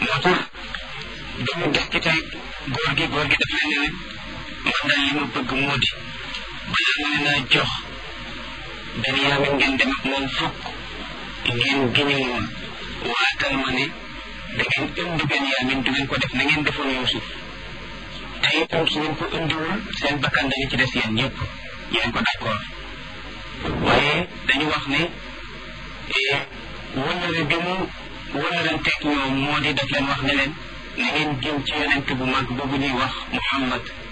moo tax dañu des ci tey góor gi góor gi daf leen ne man daal li ma bëgg moo di balaa ma leen a jox Benyamin ngeen dem ak moom fukk ngeen giñu moom waatal ma ne da ngeen indi Benyamin du ngeen ko def na ngeen defoon Yuusuf te itam su ngeen ko indiwul seen bakkan dañu ci des yéen ñëpp yéen ko d'accord waaye dañu wax ne wëllëre bi mu wëllëranteeg ñoom moo di daf leen wax ne leen na ngeen jëm ci yonent bu mag boobu ñuy wax Muhammad